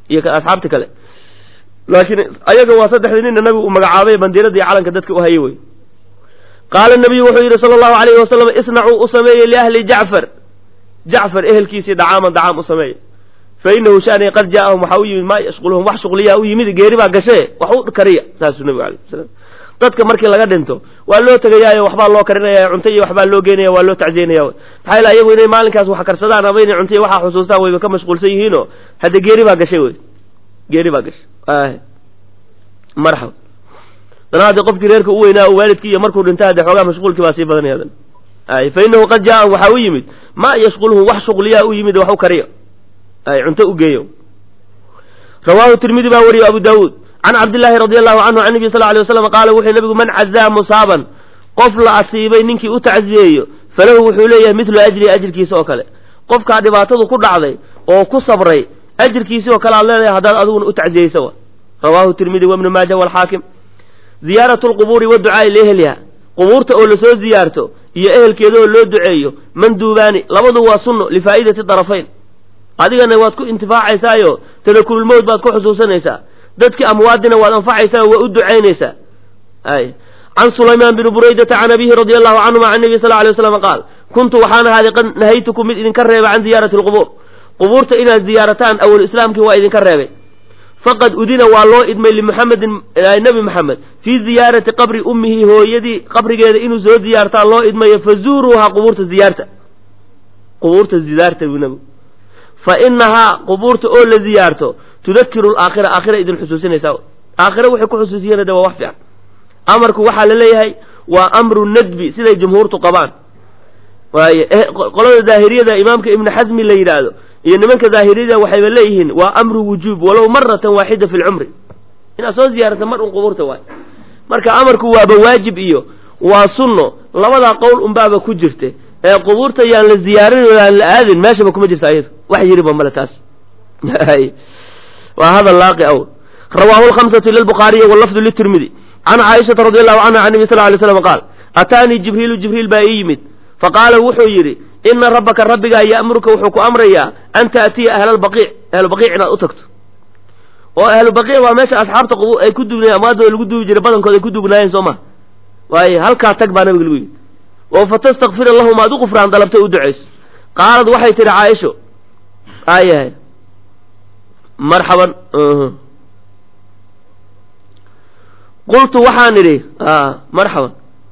iyo asxaabta kale laakiin ayaga waa saddexdii nina nabigu uu magacaabay bandiirada iyo calanka dadka u hayay wey qaala nabiyu wuxuu yidhi sala allahu alayhi wasalam isnacuu u sameeyey liahli jacfar jacfar ehelkiisii dacaaman dacaam u sameeyey fa inahu shani qad jaaahum waxaa u yimid maa yashquluhum wax shuqliyaa u yimid geeri baa gashee wax u kariya saasuu nabigu alay slam dadka markii laga dhinto waa loo tegayaayo waxbaa loo karinaya cunto iyo waxbaa loo geynaya waa loo tacziynaya maxaa yeel ayagu inay maalinkaas wax karsadaan ama inay cunto iyo waxaa xusuustaan wayba ka mashquulsan yihiinoo hadde geeri baa gashay wey geeri baa gashay marxaba dana haddii qofkii reerka u weynaa waalidkii iyo markuu dhinta hadde xoogaa mashquulkii baa sii badanaya dan ay fa inahu qad jaaahum waxaa u yimid maa yashquluhum wax shuqliyaa u yimid wax u kariyo ay cunto u geeyo rawaahu tirmidi baa wariyo abu daawuud can cabdillaahi radi allahu canhu can nebi sal ly waslam qaala wuxuu nabigu man cazaa musaaban qof la asiibay ninkii u tacziyeeyo falahu wuxuu leeyahay midlu ajri ajirkiisa oo kale qofkaa dhibaatadu ku dhacday oo ku sabray ajirkiisi oo kale aad leedahay haddaad adiguna u tacziyeysa wa rawaahu tirmidi wabnu maaja walxaakim ziyaaratu lqubuuri waducaai liehliha qubuurta oo lasoo ziyaarto iyo ehelkeeda oo loo duceeyo manduubaani labadu waa sunno lifaa'idati darafayn adigana waad ku intifaacaysaayo tadakurulmowt baad ku xusuusanaysaa dadkii amwaadina waad anfacaysaa waa u ducaynaysaa ay can sulaymaan bni buraydata can abihi radi allahu canhuma can nebi sal ly waslam qaal kuntu waxaan ahaaday qad nahaytukum mid idinka reeba can ziyaarati alqubuur qubuurta inaad ziyaarataan awal islaamkii waa idinka reebay faqad udina waa loo idmay limuxamedin nebi moxamed fii ziyaarati qabri ummihi hooyadii qabrigeeda inuu soo ziyaartaa loo idmayo fazuuruuha qubuurta ziyaarta qubuurta ziyaarta buu nebigu fa inahaa qubuurta oo la ziyaarto tudakiru alaakhira aakhira idin xusuusinaysaa aakhira waxay ku xusuusiyeen de waa wax fiican amarku waxaa la leeyahay waa amru nadbi siday jumhuurtu qabaan waaye qolada daahiriyada imaamka ibnu xasmi la yidhaahdo iyo nimanka daahiriyada waxayba leeyihiin waa amru wujuub walow maratan waaxida fi lcumri inaad soo ziyaarata mar un qubuurta waay marka amarku waaba waajib iyo waa sunno labadaa qowl unbaaba ku jirta ee qubuurta yaan la ziyaarin aan la aadin meeshaba kuma jirta ayadu wax yiriba male taas waa hadal laaqi aw rawaahu lhamsatu ila lbukhaariyi wallafdu litirmidi can caaishata radi allahu canha can nebi sal lay slam qaal ataanii jibriilu jibriil baa ii yimid faqaala wuxuu yidhi ina rabbaka rabbigaa ya'muruka wuxuu ku amrayaa an ta'tiya ahlalbaqiic ahlubaqiic inaad u tagto oo ahlubaqiic waa meesha asxaabta ay ku duugnayen amwaadooda lagu duugi jiray badankood ay ku duugnaayeen soo ma waaye halkaa tag baa nabiga lagu yidhi oo fatastakfira lahum aad u qufraan dalabtay u ducayso qaalad waxay tidhi caaisho aayahay marxaban qultu waxaan idhi marxaban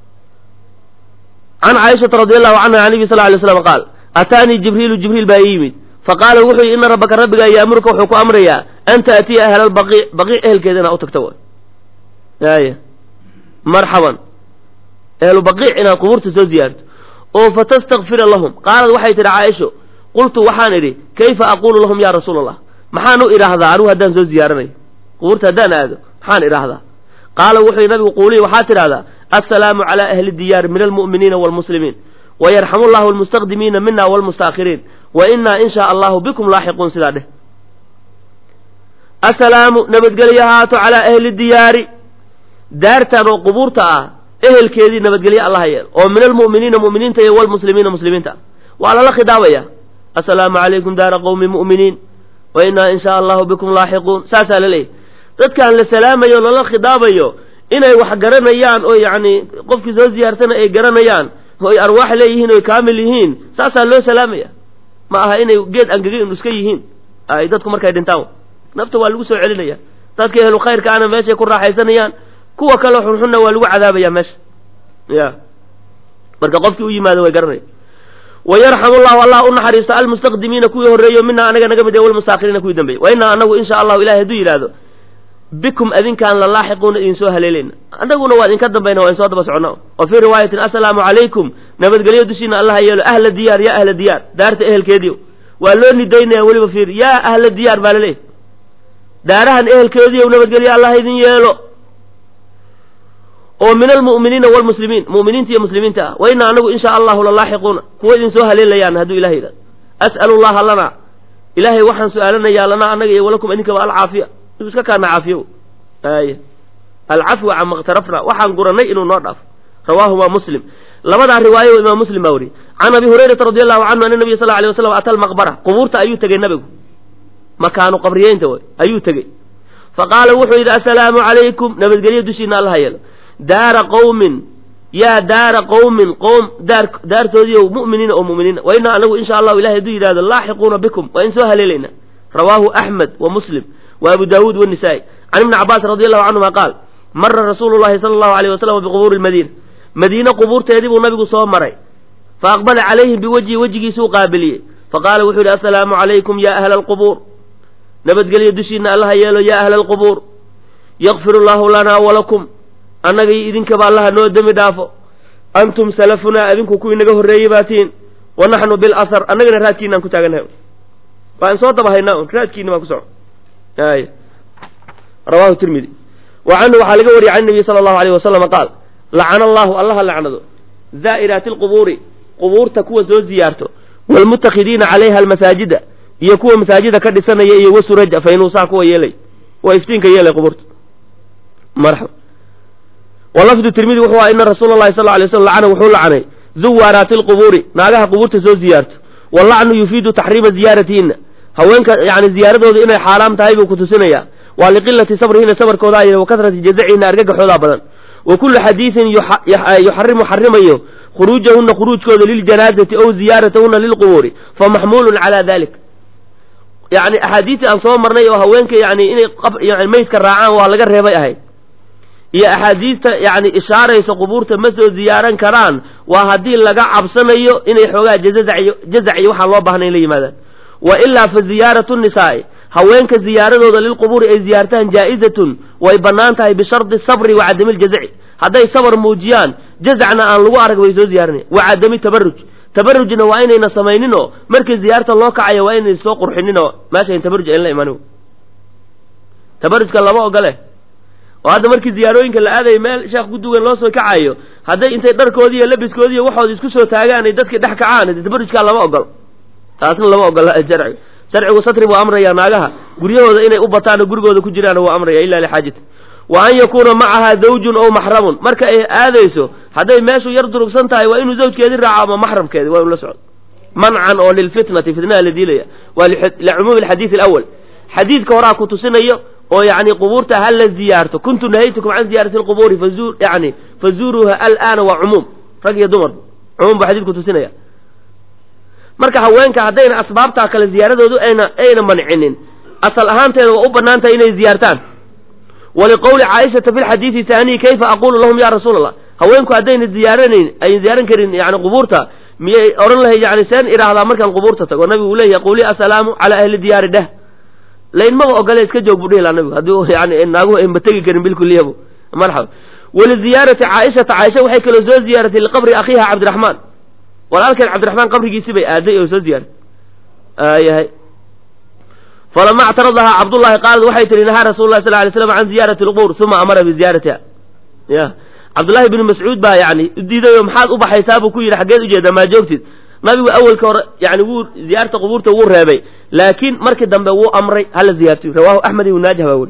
can caaishata radi allahu canha can nebi sal lay slam qaal ataanii jibriilu jibriil baa ii yimid faqaala wuxuu yidhi ina rabbaka rabbigaa ya'muruka wuxuu ku amrayaa an ta'tiya ahlalbaqiic baqiic ehelkeeda inaad u tagta way aya marxaban ehlu baqiic inaad qubuurta soo ziyaarto oo fatastakfira lahum qaalad waxay tidhi caaisho qultu waxaan idhi kayfa aquulu lahum ya rasuula allah maxaan u idhaahdaa anigu haddaan soo ziyaaranayo qubuurta haddaan aado maxaan idhaahdaa qaala wuxuu nabigu quuliy waxaad tidhahdaa assalaamu calaa ahli diyaar min almu'miniina waalmuslimiin wayarxamu llahu almustaqdimiina mina waalmustaakhiriin wa inaa in shaa allahu bikum laaxiquun sidaa dheh assalaamu nabadgelyo ahaato calaa ahli diyaari daartan oo qubuurta ah ehelkeedii nabadgelyo allaha yeel oo min almu'miniina mu'miniinta iyo waalmuslimiina muslimiinta ah waa lala khidaabaya assalaamu calaykum daara qowmi mu'miniin wa inaa in shaa allahu bikum laaxiquun saasaa la leeyahy dadkaan la salaamayo lala khidaabayo inay wax garanayaan oo yacni qofkii soo ziyaarsana ay garanayaan oo ay arwaax leeyihiin oo ay kaamil yihiin saasaa loo salaamaya ma aha inay geed angegin iska yihiin ay dadku markay dhintaan nafta waa lagu soo celinaya dadka ehlu khayrka ana meeshay ku raaxaysanayaan kuwa kaleo xunxunna waa lagu cadaabaya meesha ya marka qofkii u yimaado way garanaya wayarxamu llahu allah u naxariisto almustaqdimiina kuwii horreeyo mina anaga naga mid ee walmustaakiriina kuwii dambeeyey wa inaa anagu insha allahu ilahay hadduu yidhaahdo bikum adinkaan la laaxiquuna idin soo haleelayna annaguna waa idinka dambayna waa idin soo daba socona wa fii riwaayatin assalaamu calaykum nabadgelyo dushiina allah yeelo ahla diyaar yaa ahla diyaar daarta ehelkeediio waa loo nidaynaya weliba fiir yaa ahla diyaar baa laleeyahy daarahan ehelkeediio nabadgelyo allah idin yeelo oo min almu'miniina waalmuslimiin mu'miniinta iyo muslimiinta ah wa inaa anagu insha allahu la laaxiquuna kuwa idin soo haleelayaan hadduu ilahay yidhahdo as'alu llaha lana ilaahay waxaan su-aalanayaa lanaa annaga iyo walakum idinkaba alcaafiya inuu iska kaana caafiyo ay alcafwa cama ikhtarafna waxaan gurannay inuu noo dhaafo rawaahuma muslim labadaa riwaayo imaam muslim baa wariyey can abi hurayrata radi allahu canhu ana nabiya sal lla alay waslam ata almaqbara qubuurta ayuu tegey nabigu makaanu qabriyeynta way ayuu tegey fa qaala wuxuu yidhi assalaamu calaykum nabadgelyo dushiina allaha yeelo daara qowmin yaa daara qowmin qowm daar daartoodiio mu'miniina oo mu'miniina wa inaa anagu insha allahu ilahay hadduu yidhahdo laaxiquuna bikum waa in soo haleelaynaa rawaahu axmed wa muslim wa abu daawuud wanisaa'i can ibni cabbaas radi allahu canhuma qaal mara rasuulu llahi sala allahu alayh wasalam biqubuuri lmadiina madiine qubuurteedii buu nabigu soo maray fa aqbala calayhim biwajhi wejigiisuu qaabiliyey faqaala wuxuu yidhi assalaamu calaykum ya ahla alqubuur nabadgelyo dushiina allaha yeelo ya ahla alqubuur yakfir allahu lanaa walakum annaga iyo idinkaba allaha noo dembi dhaafo antum salafunaa idinku kuwii naga horreeyey baa tihiin wa naxnu bilasar annagana raadkiinaan ku taagannahay waan soo daba haynaa un raadkiina baan ku soco ay rawahu tirmidi wa canhu waxaa laga wariyay can nabiy sala allahu alayh wasalama qaal lacana allahu allaha lacnado zaa'iraati alqubuuri qubuurta kuwa soo ziyaarto waalmutakhidiina calayha almasaajida iyo kuwa masaajida ka dhisanaya iyo wasuraja faynuusaa kuwa yeelay waa iftiinka yeelay qubuurta marxaba wa lafdu tirmidi wuxuu aha ina rasuula llahi sal alay slam lacana wuxuu lacanay zuwaaraati alqubuuri naagaha qubuurta soo ziyaarto wallacnu yufiidu taxriima ziyaaratihinna haweenka yani ziyaaradooda inay xaaraam tahay buu kutusinaya waa liqilati sabrihina sabarkoodaa yah wa kasrati jazacihina argagaxoodaa badan wa kullu xadiidin yuxarimu xarimayo khuruujahuna khuruujkooda liljanaazati ow ziyaaratahuna lilqubuuri fa maxmuulun calaa dalik yani axaadiistii aan soo marnay oo haweenka yani inay yani meydka raacaan waa laga reebay ahayd iyo axaadiista yani ishaaraysa qubuurta ma soo ziyaaran karaan waa haddii laga cabsanayo inay xoogaa jazac iyo jazac iyo waxaan loo baahnay in la yimaadaan wa ilaa fa ziyaaratu nisaa'i haweenka ziyaaradooda lilqubuuri ay ziyaartaan jaa'izatun way bannaan tahay bishardi sabri wa cadami ljazaci hadday sabar muujiyaan jazacna aan lagu arag way soo ziyaaranaya wa cadami tabaruj tabarujna waa inayna samaynin oo markii ziyaarta loo kacaya waa inayna soo qurxinin oo meeshayn tabaruj ayn la imanin tabarujka lama ogole oo hadda markii ziyaarooyinka la aadayo meel sheekh gudugan loo soo kacayo hadday intay dharkoodii iyo labiskoodii iyo waxooda isku soo taagaan ay dadkii dhex kacaan tabarujkaa lama ogolo taasna lama ogola sharciga sharcigu satri buu amrayaa naagaha guryahooda inay u bataan oo gurigooda ku jiraan waa amraya ila lixaajati wa an yakuuna macaha zawjun ow maxramun marka ay aadayso hadday meeshu yar durugsan tahay waa inuu zawjkeedii raaco ama maxramkeedi waa inu la socdo mancan oo lilfitnati fitnaha la diilaya waa licumuumi alxadiidi alawal xadiidka horaa ku tusinayo oo yani qubuurta ha la ziyaarto kuntu nahaytukum can ziyaarati lqubuuri fazu yani fazuuruuha al'aana waa cumuum rag iyo dumarba cumuum buu xadiidku tusinaya marka haweenka haddayna asbaabtaa kale ziyaaradoodu ayna ayna mancinin asal ahaanteeda waa u bannaan tahay inay ziyaartaan waliqowli caaishata fi lxadiidi haaniyi kayfa aqulu lahum ya rasuula allah haweenku haddayna ziyaaranayn ayna ziyaaran karin yani qubuurta miyay odhan lahay yani seen idhaahdaa markaan qubuurta tago nabigu uu leeyahay qawli assalaamu calaa ahli diyaari dheh laynmaba ogole iska joog buu dhihi laha nabigu haddii yani naaguhu ayma tegi karin bilkuliyabu marxaba waliziyaarati caaishata caaisha waxay kaloo soo ziyaaratay liqabri akhiiha cabdiraxmaan walaalkeen cabdiraxmaan qabrigiisi bay aaday oo soo ziyaaray yahay falama actaradahaa cabdullahi qaalad waxay tihi nahaa rasul lah sal lay slam can ziyaarati lqubuur uma amara biziyaaratiha ya cabdullahi bni mascuud baa yani udiiday oo maxaad u baxaysaa buu ku yidhi xaggeed ujeedaa maa joogtid nabigu awelka hore yani wuu ziyaarta qubuurta wuu reebay laakiin markii dambe wuu amray hala ziyaartiyo rawahu axmed ibn naajih baa weli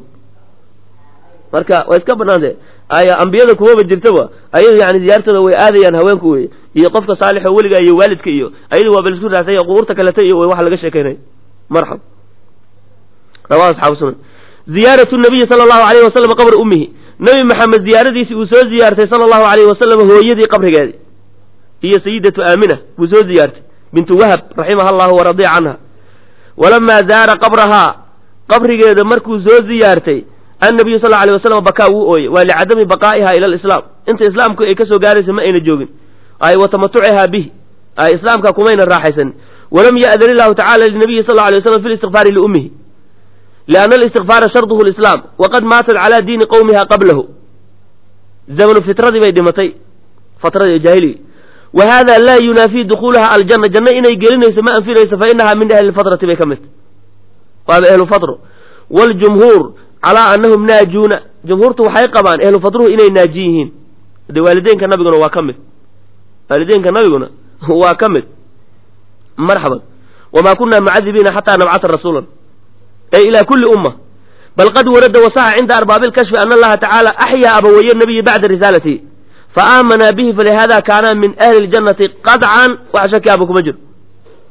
marka way iska banaantay ay ambiyada kuwaba jirtaba ayadu yani ziyaartooda way aadayaan haweenku wey iyo qofka saalix oo weliga iyo waalidka iyo ayadu waa bal isku raasay qubuurta kaleta iyo wax laga sheekaynay marxab rawahu asxaabu sunan ziyaaratu nabiyi sala allahu alayhi wasalam qabra ummihi nebi maxamed ziyaaradiisii uu soo ziyaartay sala allahu alayhi wasalam hooyadii qabrigeedii iyo sayidatu aamina buu soo ziyaartay bintu wahab raximaha allahu waradiya canha walamaa zaara qabrahaa qabrigeeda markuu soo ziyaartay annabiyu sal alay wasalam bakaa wuu ooyey waa licadami baqaa'iha ila alislaam inta islaamku ay ka soo gaaraysa ma ayna joogin ay wa tamatucihaa bihi ay islaamka kumayna raaxaysanin walam ya'dan illahu tacala linabiyi sal alay waslam fi listikfaari liummihi lianna alistikfaara sharduhu lislaam waqad maatat calaa diini qowmiha qablahu zamanu fitradii bay dhimatay fatradii jaahiligi wa hada laa yunaafii dukhuulaha aljanna janno inay gelinayso ma anfinayso fa inaha min ahli lfatrati bay ka mid waaba ehlu fatro waljumhuur calaa annahum naajuuna jumhuurtu waxay qabaan ehlu fadruhu inay naaji yihiin de waalideenka nabiguna waa ka mid waalideenka nabiguna waa ka mid marxaban wamaa kunaa mucadibiina xataa nabcata rasuulan ay ilaa kulli umma bal qad warada wasaxa cinda arbaabi lkashfi ana allaha tacaala axyaa abawaye nabiyi bacda risaalatihi fa aamanaa bihi falihada kaana min ahli ljannati qadcan wax shaki aba kuma jiro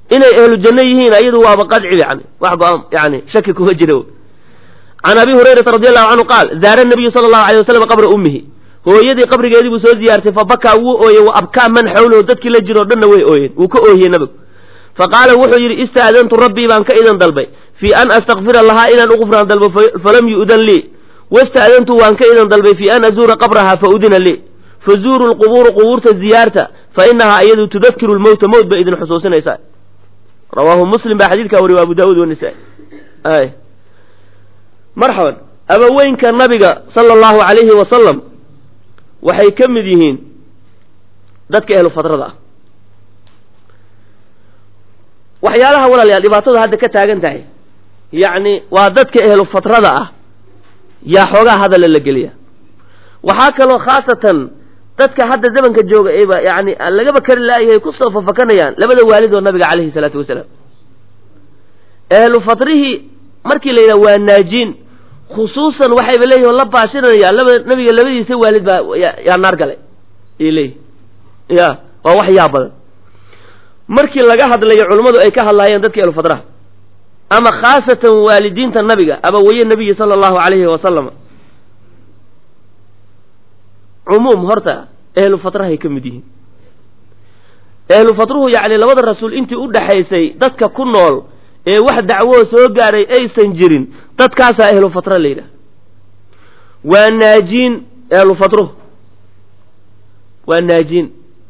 inay ahlu janno yihiin ayadu waaba qadci yani wax go-aan yani shaki kuma jiro can abi hurayrata radi allahu canhu qaal zaara nabiyu sala allahu alay wasalam qabra ummihi hooyadii qabrigeedii buu soo ziyaartay fa bakaa wuu ooyey wa abkaa man xawlahu dadkii la jiro o dhanna way ooyeen wuu ka oohiyey nabigu fa qaala wuxuu yidhi istaadantu rabbii baan ka idan dalbay fii an astakfira lahaa inaan uqufraan dalbo falam yu'dan lii wastaadantu waan ka idan dalbay fii an azuura qabrahaa fa udina lii fazuuru lqubuuru qubuurta ziyaarta fa inahaa iyadu tudakkiru lmowta mowt bay idin xusuusinaysaa rawaahu muslim baa xadiidkaa wariy abu daawuud wanisaa-i marxaban abaweynka nabiga sala allahu calayhi wasalam waxay ka mid yihiin dadka ehlu fadrada ah waxyaalaha walaalayaal dhibaatadu hadda ka taagan tahay yacni waa dadka ehlu fatrada ah yaa xoogaa hadalla la geliya waxaa kaloo khaasatan dadka hadda zamanka jooga ayba yani lagaba kari laayahay kusoo fafakanayaan labada waalid oo nabiga calayhi salaatu wasalaam ehlu fatrihii markii la yidhaha waa naajiin khusuusan waxayba leeyihin oo la baashinayaan laba nabiga labadiisa waalid baa yaa naar galay ay leeyihin ya waa wax yaa badan markii laga hadlayo culummadu ay ka hadlaayeen dadka ehlu fatraha ama khaasatan waalidiinta nabiga abawaye nabiyi sala allahu calayhi wasalam cumuum horta ehlu fatrahay ka mid yihiin ehlu fatruhu yacni labada rasuul intii u dhaxaysay dadka ku nool ee wax dacwoo soo gaaray aysan jirin dadkaasaa ehlu fatra la yidhaha waa naajiin ehlu fatruhu waa naajiin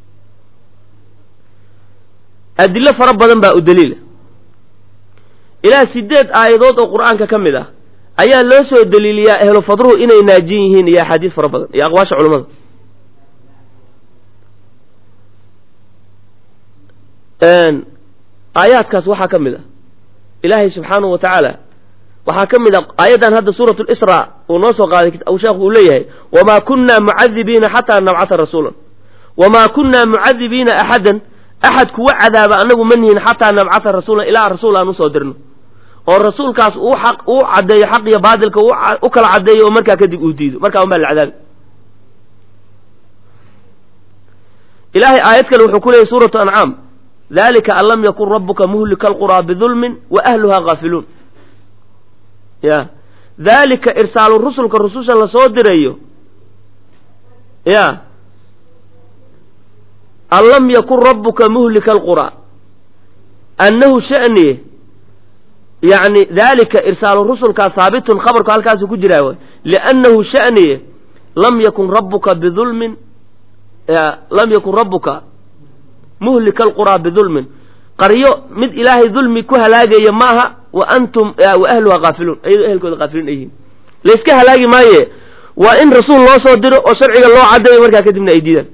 adilo fara badan baa u daliila ilaa sideed aayadood oo qur-aanka ka mid ah ayaa loo soo daliiliyaa ehlu fadruhu inay naajin yihiin iyo axaadiis fara badan iyo aqwaasha culammada aayaadkaas waxaa ka mid ah ilaahay subxaanahu wa tacaala waxaa ka mid a aayaddan hadda suurat lisra uu noo soo qaaday sheekhu uu leeyahay wamaa kunna mucadibiina xataa nabcata rasuulan wamaa kunna mucadibiina axadan axad kuwa cadaaba anagu ma nihin xataa nabcata rasuulan ilaa rasuul aan usoo dirno oo rasuulkaas uu xaq uu caddeeyo xaq iyo baadilka u kala caddeeyo oo markaa kadib uu diido markaa un baa la cadaabi ilaahay aayad kale wuxuu ku leeyay suuratu ancaam dalika an lam yakun rabuka muhlika alquraa bidulmin wa ahluhaa gaafiluun ya dalika irsaalu rusulka rususha lasoo dirayo ya an lam yakun rabuka muhlika alquraa annahu sha'niye yacni dalika irsaalu rusulkaa haabitun khabarku halkaasu ku jiraa way liannahu sha'niye lam yakun rabuka bidulmin lam yakun rabuka muhlika alquraa bidulmin qaryo mid ilaahay dulmi ku halaagaya maaha wa antum wa ahluha kaafiluun iyadoo ehelkooda kaafiliin ay yihiin layska halaagi maaye waa in rasuul loo soo diro oo sharciga loo caddayo markaa kadibna ay diidaan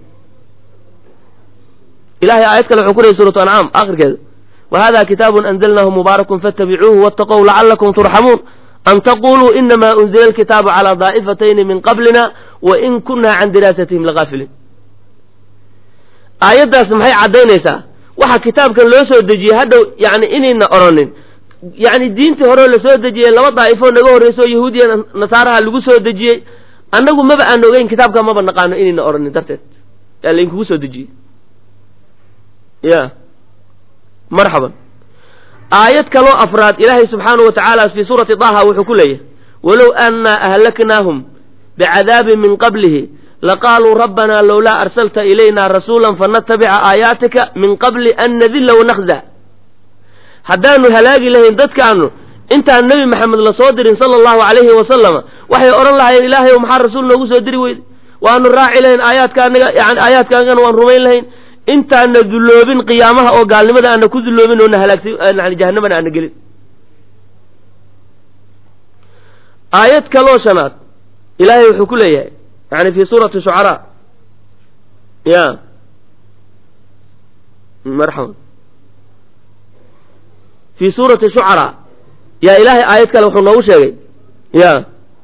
ilahay aayad kale wuxuu ku leeyay suuratu ancaam akhirkeeda whada kitaabu anzalnahu mubaarakun fattabicuuhu waataqow lacalakum turxamuun an taquluu inama unzila alkitaabu calaa daa'ifatayni min qablina wa in kunna can diraasatihim lagaafiliin aayaddaas maxay caddaynaysaa waxa kitaabkan loo soo dejiyey hadhow yani inayna odhanin yani diintii horeo lasoo dejiyey laba daa'ifoo naga horreyso yahuudiya nasaaraha lagu soo dejiyey annagu maba aan ogeyn kitaabka maba naqaano inayna odhanin darteed yaa laynkugu soo dejiyey ya marxaban aayad kaloo afraad ilaahay subxaanahu wa tacaala fii suurati daha wuxuu ku leeyahay walow annaa ahlaknaahum bicadaabin min qablihi laqaaluu rabbanaa lowlaa arsalta ilayna rasuula fanatabica aayaatika min qabli an nadilla wanakda haddaanu halaagi lahayn dadkaanu intaan nebi maxamed lasoo dirin sala allahu calayhi wasalama waxay odhan lahayen ilaahay maxaa rasuul noogu soo diri weyday waanu raaci lahayn aayaadkaanaga yani aayaadkaagana waan rumayn lahayn intaana dulloobin qiyaamaha oo gaalnimada aana ku dulloobin oona halaagsa yani jahanamana aana gelin aayad kaloo shanaad ilaahay wuxuu ku leeyahay yani fi suurati shucaraa ya marxaban fi suurati shucaraa yaa ilaahay aayad kale wuxuu noogu sheegay ya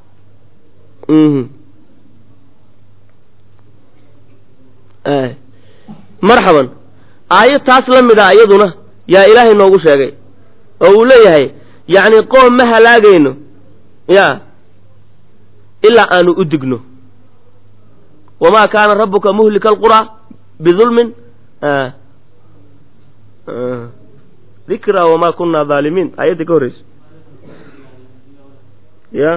marxaban aayad taas la mid a iyaduna yaa ilaahay noogu sheegay oo uu leeyahay yacni qoom ma halaagayno ya ilaa aanu u digno wamaa kaana rabbuka muhlika alquraa bidulmin dikraa wamaa kunaa dhaalimiin aayadda ka horreysa ya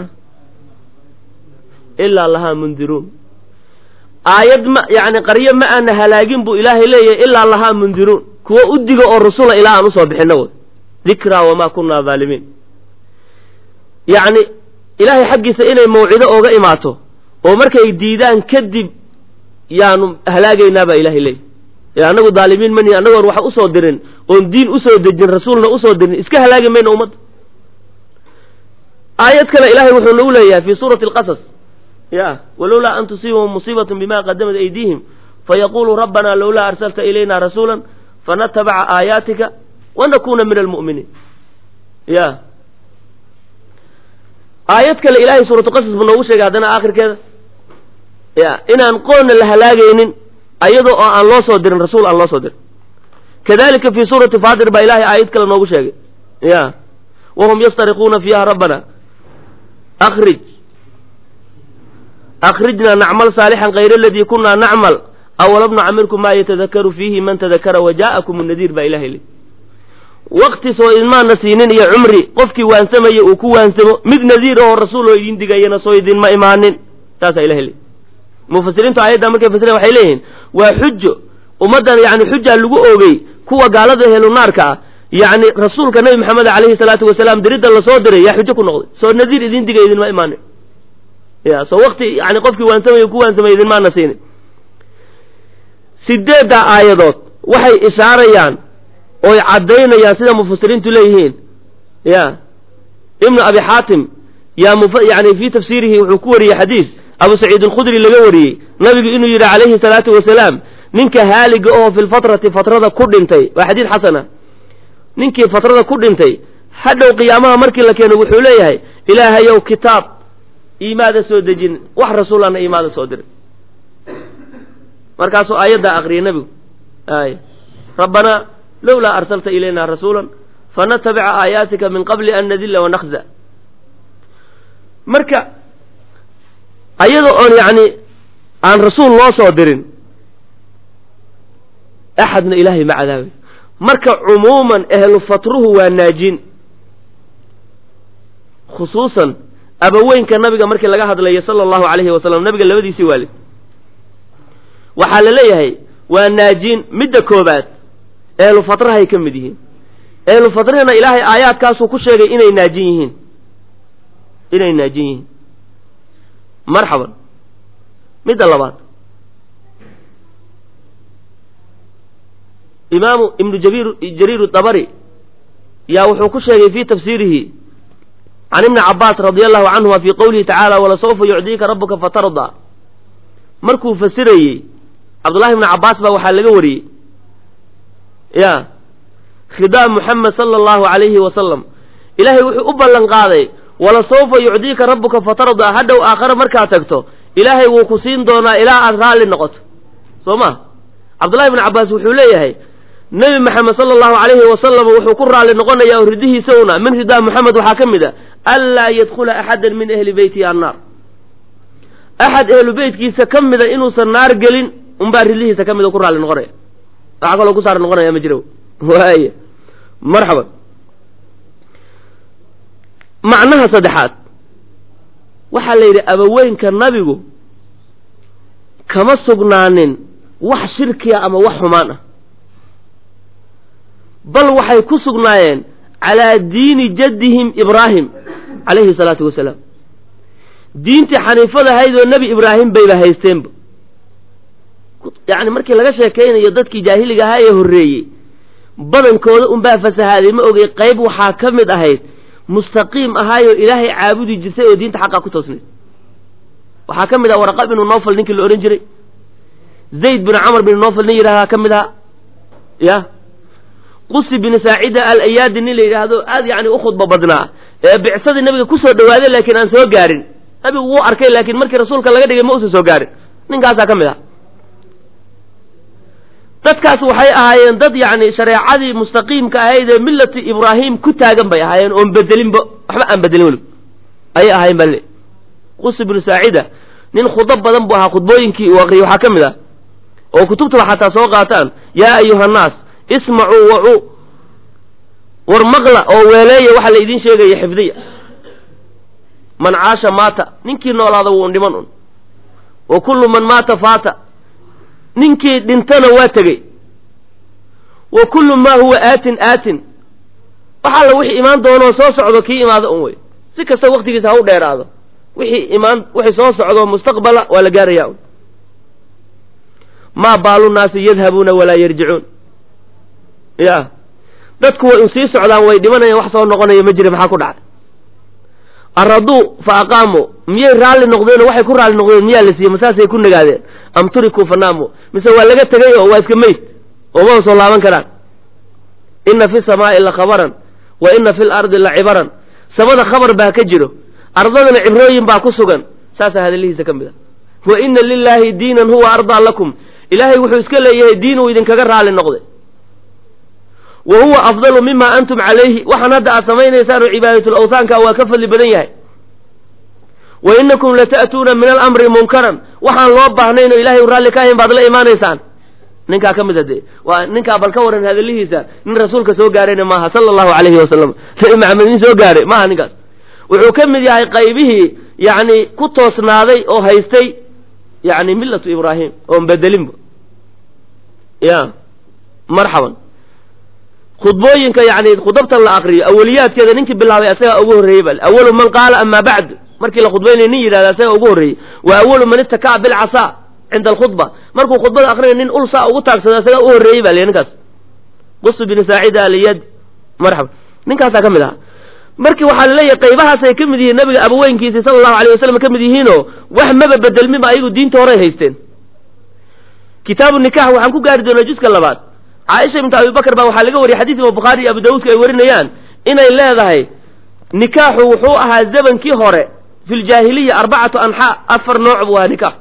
ilaa lahaa mundiruun aayad ma yacni qaryo ma aana halaagin buu ilaahay leeyahay ilaa lahaa mundiruun kuwa u diga oo rasula ilaa aan usoo bixinna way dikraa wamaa kunaa dhaalimiin yacni ilaahay xaggiisa inay mawcido ooga imaato oo markay diidaan kadib yaanu halaagaynaa baa ilahay leeyahy ee annagu dhaalimiin mani annagoon wax usoo dirin oon diin usoo dejin rasuulna usoo dirin iska halaagi mayno ummadda aayad kale ilaahay wuxuu nagu leeyahay fi suurati alqasas ya walowlaa an tusiibahum musiibatun bima qadamat aydiihim fayaquluu rabbana lowlaa arsalta ilayna rasuula fanatabaca aayaatika wanakuna min almu'miniin ya aayad kale ilahay suuratu qasas buu noogu sheegay haddana aakhirkeeda ya inaan qoonna la halaagaynin ayadoo oo aan loo soo dirin rasuul aan loo soo dirin kadalika fi suurati fatir baa ilahay aayad kale noogu sheegay ya wahum yastariquuna fiiha rabbana akrij akrijna nacmal saalixan kayr aladii kunaa nacmal awalam nucamirkum maa yatadakaru fiihi man tadakara waja'akum nadiir baa ilahay le wakti soo idmaana siinin iyo cumri qofkii waansamaya uu ku waansamo mid nadiir oo rasuul oo idin digayana soo idinma imaanin saasaa ilahay le mufasiriintu aayadda markay fasireen waxay leeyihiin waa xujo ummaddan yani xujaa lagu oogay kuwa gaalada helunaarka ah yacni rasuulka nabi maxamed calayhi salaatu wasalaam diridda lasoo diray yaa xujo ku noqday soo nadiir idin digay idinma imaanin ya soo wakti yani qofkii waansamaya ku waansamay idinmaana siinin sideedda aayadood waxay ishaarayaan oy caddaynayaan sida mufasiriintu leeyihiin ya ibnu abi xaatim yaa muf yani fii tafsiirihi wuxuu ku wariyey xadiis abu saciid alkhudri laga wariyey nabigu inuu yidhi calayhi salaatu wasalaam ninka haaliga oo fi lfatrati fatrada ku dhintay waa xadiid xasana ninkii fatrada ku dhintay hadhow qiyaamaha markii la keeno wuxuu leeyahay ilaahayow kitaab iimaada soo dejin wax rasuulana iimaada soo dirin markaasuu aayaddaa aqriyay nebigu ay rabbanaa lowlaa arsalta ilayna rasuula fanatabica aayaatika min qabli an nadilla wanakza marka ayada oon yacni aan rasuul loo soo dirin axadna ilaahay ma cadaabay marka cumuuman ehlu fatruhu waa naajin khusuusan abaweynka nabiga markii laga hadlayo sala allahu calayhi wasalam nabiga labadiisii waalid waxaa la leeyahay waa naajiin midda koobaad ehlu fatrahay ka mid yihiin ehlu fatrihina ilaahay aayaadkaasuu ku sheegay inay naajin yihiin inay naajin yihiin marxaban midda labaad imaamu ibnu jabir jariir dabari yaa wuxuu ku sheegay fii tafsiirihi can ibni cabaas radia allahu canhuma fii qowlihi tacaala walasawfa yucdiika rabuka fatardaa markuu fasirayey cabdullahi ibni cabaas baa waxaa laga wariyey ya khidaam muxamed sala allahu calayhi wasalam ilaahay wuxuu u ballan qaaday walasawfa yucdiika rabuka fatardaa hadhow aakhare markaad tagto ilaahay wuu ku siin doonaa ilaa aad raalli noqoto soo ma cabdullahi ibni cabaas wuxuu leeyahay nebi maxamed sala allahu calayhi wasalam wuxuu ku raalli noqonayaa oo ridihiisa una min ridaa moxamed waxaa ka mid a anlaa yadkhula axadan min ahli beyti annaar axad ehlu beytkiisa ka mida inuusan naar gelin unbaa ridihiisa ka mida ku raalli noqonaya waxaa kaloo ku saar noqonaya ma jiro waay marxaban macnaha saddexaad waxaa la yidhi abaweynka nabigu kama sugnaanin wax shirkiya ama wax xumaan ah bal waxay ku sugnaayeen calaa diini jaddihim ibraahim calayhi salaatu wasalaam diintii xaniifada ahayd oo nebi ibraahim bayba haysteenba yacni markii laga sheekaynayo dadkii jaahiliga ahaa ee horreeyey badankooda unbaa fasahaaday ma ogay qayb waxaa ka mid ahayd mustaqiim ahaayoo ilaahay caabudi jirtay oo diinta xaqaa ku toosnayd waxaa ka mid ah waraqab binu nofal ninkii la odhan jiray zayd binu camar binu nofal nin yidhahdaa ka mid ahaa ya qusi binu saacida al ayaadi nin la yidhaahdo aad yacni u khudba badnaa ee bicsadii nabiga kusoo dhawaaday laakiin aan soo gaarin nabigu wuu arkay laakiin markii rasuulka laga dhigay ma usan soo gaarin ninkaasaa ka mid ah dadkaas waxay ahaayeen dad yacni shareecadii mustaqiimka ahayd ee millati ibraahim ku taagan bay ahaayeen oon bedelinba waxba aan bedelin weli ayay ahaayeen baa le qusi binu saacida nin khudab badan buu ahaa khudbooyinkii uu aqriyay waxaa ka mid ah oo kutubtaba xataa soo qaataan yaa ayuha annaas ismacuu wacuu war maqla oo weeleeya waxa la idiin sheegaya xifdiya man caasha maata ninkii noolaada wuu dhiman un wa kullu man maata faata ninkii dhintana waa tegey wa kullu maa huwa aatin aatin wax alla wixii imaan doonoo soo socdo kii imaado un wey si kasta waktigiisa ha u dheeraado wixii imaan wixii soo socdo mustaqbala waa la gaaraya un maa baalu naasi yadhabuuna walaa yarjicuun ya dadku way un sii socdaan way dhimanayaan wax soo noqonaya ma jira maxaa ku dhacay araduu fa aqaamu miyay raalli noqdeen oo waxay ku raalli noqdeen miyaa la siiyey masaasay ku nagaadeen am turikuu fanaamu mise waa laga tegay oo waa iska meyd oo ma soo laaban karaan inna fi samaa'i la khabaran wa inna fi lardi la cibaran samada khabar baa ka jiro ardadana cibrooyin baa ku sugan saasaa hadallihiisa ka mid a wa inna lilaahi diinan huwa ardaa lakum ilaahay wuxuu iska leeyahay diin uu idinkaga raalli noqday wa huwa afdalu mima antum calayhi waxaan hadda aad samaynaysaan oo cibaadatul awsaanka waa ka fadli badan yahay wa inakum lata'tuuna min alamri munkaran waxaan loo baahnayn oo ilahay u raalli ka ahayn baad la imaanaysaan ninkaa ka mid a dee waa ninkaa bal ka waran hadallihiisa nin rasuulka soo gaarayna maaha sala allahu calayhi wasalam nabi maxamed nin soo gaaray maaha ninkaas wuxuu ka mid yahay qaybihii yacni ku toosnaaday oo haystay yacni millatu ibraahim oon bedelinba ya marxaban khudbooyinka yani khudabtan la akriyo awaliyaadkeeda ninkii bilaabay asagaa ugu horreeyey bal awalu man qaala ama bacd markii la khudbaynaya nin yidhahda asagaa ugu horreeyey wa awalu man ittakaa bilcasaa cinda alkhudba markuu khudbada akrinaya nin ulsaa ugu taagsada asagaa u horreeyey ba l ninkaas qusu bini saacida aliyad marxaba ninkaasaa ka mid ahaa marki waxaa laleeyahay qaybahaasay ka mid yihiin nabiga abaweynkiisi sala allahu alayh wasalam ka mid yihiinoo wax maba bedelmiba ayagu diinta horay haysteen kitaabu nikax waxaan ku gaari doonaa juska labaad caaisha bintu abibakar baa waxaa laga wariyay xadiis ima bukhaari iyo abu dawuudka ay warinayaan inay leedahay nikaaxu wuxuu ahaa zamankii hore fi ljaahiliya arbacatu anxaa afar nooc buu ahaa nikaax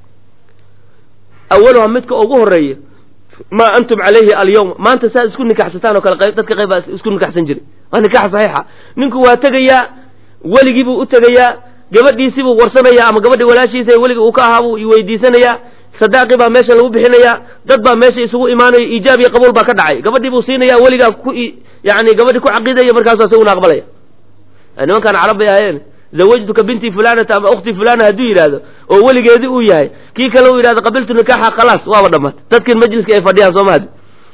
awaluha midka ugu horeeya maa antum calayhi alyawm maanta saa isku nikaxsataan oo kale dadka qayb baa isku nikaxsan jiray waa nikax saxiixa ninku waa tegayaa weligiibuu u tegayaa gabadhiisibuu warsanayaa ama gabadhi walaashiisa weliga uu ka ahaa buu weydiisanayaa sadaaqi baa meesha lagu bixinayaa dad baa meesha isugu imaanaya iijaab iyo qabuul baa ka dhacay gabadhii buu siinaya weligaa ku yani gabadhi ku caqiidaya markaasu isaguna aqbalaya nimankaan carab bay ahayeen zawajtuka binti fulanata ama ukhti fulana hadduu yidhaahdo oo weligeedii uu yahay kii kale uu yidhahdo qabiltu nikaaxa khalaas waaba dhammaatay dadkin majliska ay fadhiyaan sooma hadi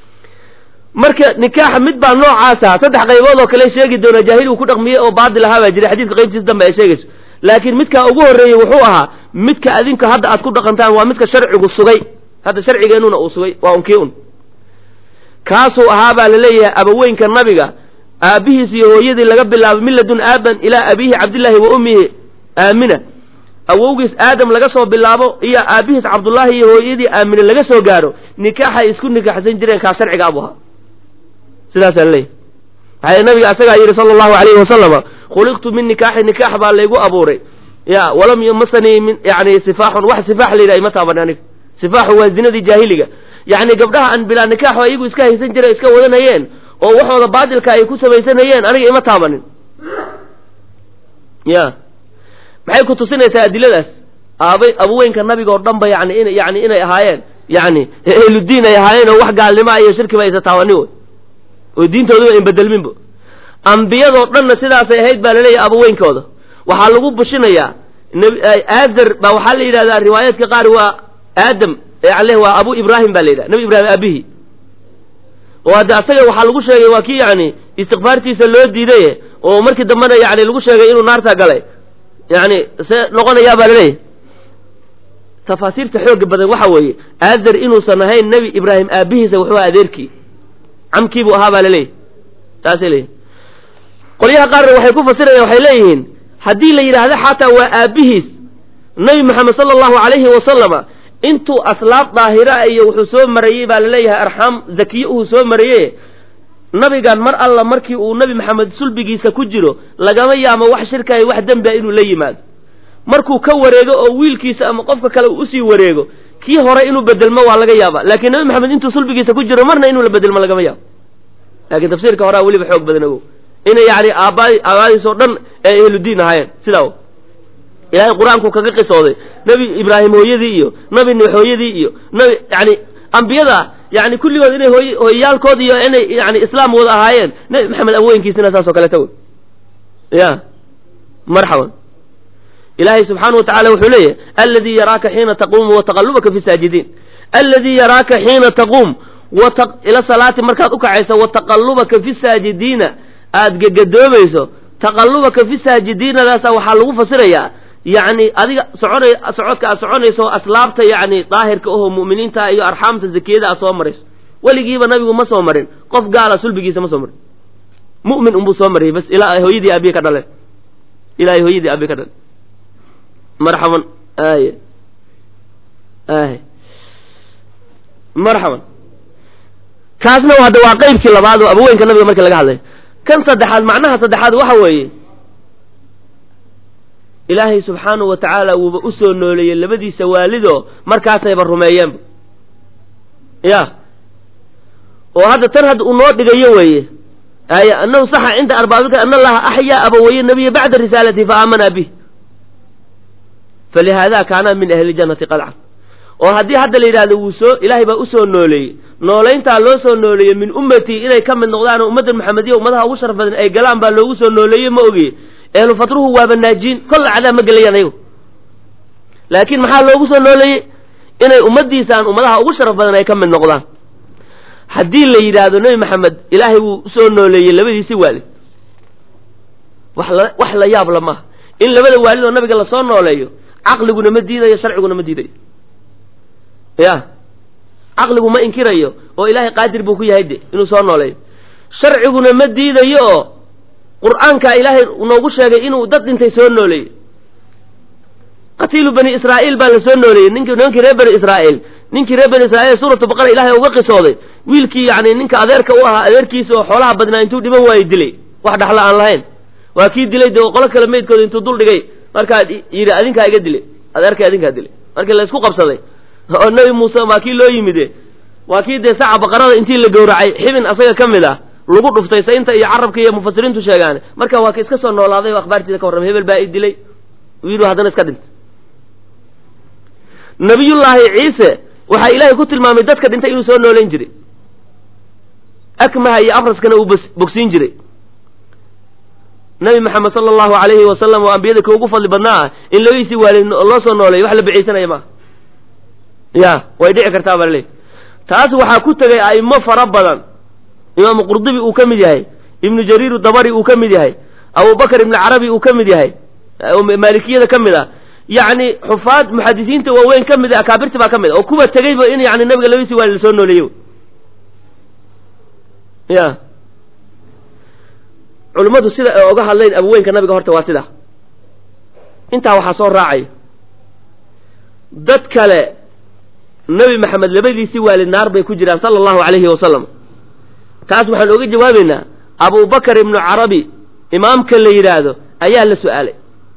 marka nikaaxa mid baa noocaasa saddex qaybood oo kale sheegi doona jaahil uu ku dhaqmiyey oo baadil ahaa baa jiray xadiiska qaybtiisa dambe ay sheegayso laakiin midkaa ugu horreeyey wuxuu ahaa midka adinka hadda aad ku dhaqantaan waa midka sharcigu sugay hadda sharcigeenuna uu sugay waa unkii un kaasuu ahaa baa laleeyahay abaweynka nabiga aabbihiis iyo hooyadii laga bilaabo miladun aaban ilaa abiihi cabdillaahi wa ummihi aamina awowgiis aadam laga soo bilaabo iyo aabbihiis cabdullaahi iyo hooyadii aamine laga soo gaaro nikaaxay isku nikaxsan jireen kaa sharciga abu ahaa sidaasaa laleeyahy waxaa nabiga asagaa yidhi sala allahu alayhi wasalama khuliqtu min nikaaxi nikaax baa laygu abuuray ya walam yumasanii min yani sifaaxun wax sifaax la yidhaha ima taaban aniga sifaaxu waa zinadii jaahiliga yacni gabdhaha aan bilaa nikaaxo ayagu iska haysan jira iska wadanayeen oo waxooda baadilka ay ku samaysanayeen aniga ima taabanin ya maxay ku tusinaysaa adiladaas aabay abuweynka nabiga oo dhan ba yani in yani inay ahaayeen yani ehludiin ay ahaayeen oo wax gaalnimoa iyo shirkiba aysa taabanin wey oo diintooduba in bedelminba ambiyadoo dhanna sidaasay ahayd baa laleeyahay abaweynkooda waxaa lagu bushinayaa aadar baa waxaa la yidhahdaa riwaayaadka qaar waa aadam ale waa abu ibraahim baa la yidhaha nabi ibrahim aabihii oo hadde asaga waxaa lagu sheegay waa kii yani istikfaartiisa loo diidaye oo markii dambena yani lagu sheegay inuu naarta galay yani see noqonayaa baa laleeyahay tafaasiirta xooga badan waxa weeye aadar inuusan ahayn nebi ibraahim aabihiisa wuxuu aha adeerkii camkiibuu ahaa baa laleeyahy saasay leeyihin qolyaha qaarna waxay ku fasirayaan waxay leeyihiin haddii la yidhaahdo xataa waa aabbihiis nebi moxamed sala allahu calayhi wasalama intuu aslaab daahira iyo wuxuu soo marayey baa laleeyahay arxaam zakiye uhuu soo maraye nabigan mar alla markii uu nebi maxamed sulbigiisa ku jiro lagama yaamo wax shirkaayo wax dembi a inuu la yimaado markuu ka wareego oo wiilkiisa ama qofka kale uu usii wareego kii hore inuu bedelmo waa laga yaaba laakiin nebi maxamed intuu sulbigiisa ku jiro marna inuu la bedelmo lagama yaabo laakiin tafsiirka horea weliba xoog badan ogow inay yani aabbaadi aabaadiis oo dhan ee ehludiin ahaayeen sidaa ilaahay qur-aanku kaga qisooday nebi ibraahim hooyadii iyo nabi nuux hooyadii iyo nabi yani ambiyada yani kulligood inay hooy hooyayaalkood iyo inay yani islaam wada ahaayeen nebi maxamed awooyinkiisina saas oo kaleeta wey ya marxaban ilaahay subxaana wa tacala wuxuu leeyahay aladii yaraaka xiina taquumu wa taqalubaka fi saajidiin aladii yaraaka xiina taquum ila salaati markaad ukacayso wa taqalubaka fi saajidiina aad gegadoomayso taqalubaka fi saajidiinadaasa waxaa lagu fasirayaa yani adiga socona socodka aad soconayso aslaabta yani daahirka ahoo mu'miniinta iyo arxaamta zakiyada aad soo marayso weligiiba nabigu ma soo marin qof gaala sulbigiisa ma soo marin mu'min unbuu soo mariyay bas ilaa hooyadii aabiye ka dhaleen ilaa hooyadii aabiye ka dhaleen marxaban ay ay marxaban kaasna hadda waa qeybkii labaad oo abaweynka nabiga markii laga hadlayo kan saddexaad macnaha saddexaad waxa weeye ilaahay subxaanahu wa tacaala wuuba u soo nooleeyey labadiisa waalido markaasayba rumeeyeenba ya oo hadda tan hadda uu noo dhigayo weeye ay anahu saxa cinda arbaabilka ana allaha axyaa abawaye nabiya bacda risaalati fa aamana bih falihaada kaana min ahli jannati qadcan oo haddii hadda la yidhahdo wuu soo ilaahay baa usoo nooleeyey noolayntaa loo soo nooleeyey min ummatii inay ka mid noqdaan oo ummadda maxamediya ummadaha ugu sharaf badan ay galaan baa loogu soo nooleeyey ma ogiye ehlu fatruhu waaba naajiin kolla cadaab ma gelayaan ayagu laakiin maxaa loogu soo nooleeyey inay ummaddiisaan ummadaha ugu sharaf badan ay ka mid noqdaan haddii la yidhaahdo nebi maxamed ilaahay wuu usoo nooleeyey labadiisi waalid wax la wax la yaab la maaha in labada waalid oo nabiga lasoo nooleeyo caqliguna ma diidayo sharciguna ma diidayo ya caqligu ma inkirayo oo ilaahay qaadir buu ku yahay de inuu soo nooleeyo sharciguna ma diidayo oo qur-aanka ilaahay noogu sheegay inuu dad dhintay soo nooleeyey qatiilu bani israa'iil baa la soo nooleeyey ninki nimankii reer bani israa'iil ninkii reer bani israiil suuratu baqara ilaahay uga qisooday wiilkii yani ninka adeerka u ahaa adeerkiisa oo xoolaha badnaa intuu dhiman waayo dilay wax dhaxla aan lahayn waa kii dilay dee qolo kale meydkooda intuu dul dhigay markaa yidhi adinkaa iga dilay adeerka adinkaa dilay markii la isku qabsaday oo nebi muuse waa kii loo yimide waa kii dee saca baqarada intii la gowracay xibin asaga ka mid ah lagu dhuftay saynta iyo carabka iyo mufasiriintu sheegaan marka waa ka iska soo noolaaday oo akhbaartiisa ka warramay hebel baa i dilay yidhi haddana iska dhintay nabiyullaahi ciise waxaa ilaahay ku tilmaamay dadka dhintay inuu soo noolayn jiray akmaha iyo afraskana uu bogsiin jiray nabi maxamed sala allahu alayhi wasalam oo ambiyada ka ugu fadli badnaa ah in labadiisii waalid loo soo nooleeyo wax la bicaysanaya maaha ya way dhici kartaa baa laleey taas waxaa ku tegay a'imo fara badan imaamu qurdubi uu ka mid yahay ibnu jariir dabari uu ka mid yahay abubakar ibnu carabi uu ka mid yahay maalikiyada ka mid ah yacni xufaad muxadisiinta waaweyn ka mid a akaabirti baa ka mid a oo kuwa tegeyba in yani nabiga labadiisi waalid lasoo nooleeyo ya culimmadu sida ay oga hadleen abaweynka nabiga horta waa sidaa intaa waxaa soo raacaya dad kale nebi maxamed labadiisii waalid naar bay ku jiraan sala allahu calayhi wasalam taas waxaan oga jawaabeynaa abubakar ibnu carabi imaamka la yidhaahdo ayaa la su-aalay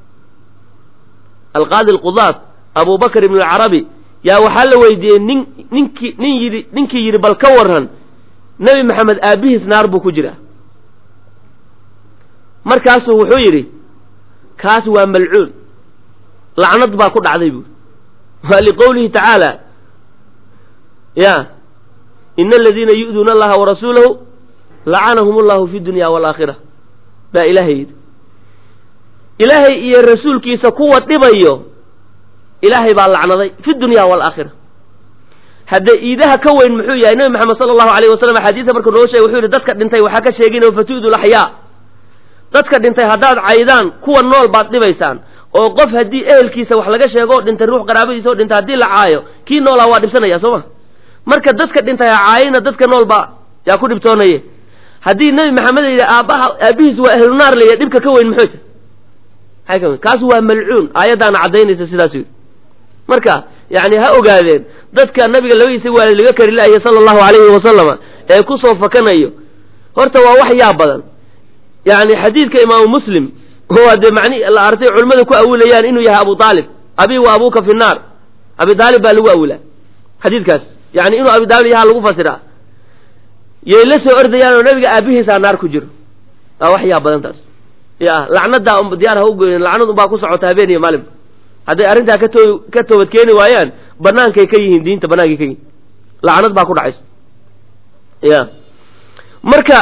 alqaadi alqudaat abubakar ibnu carabi yaa waxaa la weydiiyey nin ninkii nin yidhi ninkii yidhi bal ka waran nebi maxamed aabbihiis naar buu ku jiraa markaasuu wuxuu yidhi kaas waa malcuun lacnad baa ku dhacday buuri waa liqowlihi tacaala ya ina aladiina yu'duuna allaha warasuulahu lacanahum allahu fi dunya waalaakhira baa ilaahay yidhi ilaahay iyo rasuulkiisa kuwa dhibayo ilaahay baa lacnaday fi dunya waalaakhira hadda iidaha ka weyn muxuu yahay nebi maxamed sala allahu alayh wasalam axaadiisa markuu noo sheegay wuxuu yidhi dadka dhintay waxaa ka sheegin fatu'du laxyaa dadka dhintay haddaad caydaan kuwa nool baad dhibaysaan oo qof haddii ehelkiisa wax laga sheego oo dhintay ruux qaraabadiisa oo dhintay haddii la caayo kii noolaa waa dhibsanaya soo ma marka dadka dhintay ha caayina dadka nool baa yaa ku dhibtoonaye haddii nebi maxamed la yidhi aabbaha aabbihiis waa ahlunaar la yidhi dhibka ka weyn muxuu ta maxay ka weyn kaas waa malcuun aayaddaana caddaynaysa sidaas yidhi marka yacni ha ogaadeen dadka nabiga labadiisa waalid laga kari la'aya sala allahu calayhi wasalama ee ku soo fakanayo horta waa wax yaa badan yani xadiidka imaamu muslim oo dee mani la artay culimmada ku awilayaan inuu yahay abu aalib abi wa abuka fi naar abi aalib baa lagu awilaa xadiidkaas yani inuu abi aalib yahaa lagu fasiraa yay la soo ordayaan oo nabiga aabihiisaa naar ku jiro waa wax yaa badan taas ya lacnadaa diyaar ha ugoyn lacnad unbaa ku socota habeen iyo maalinba hadday arrintaa katoo ka toobad keeni waayaan banaankay ka yihiin diinta banaankay ka yihiin lacnad baa ku dhacaysa ya marka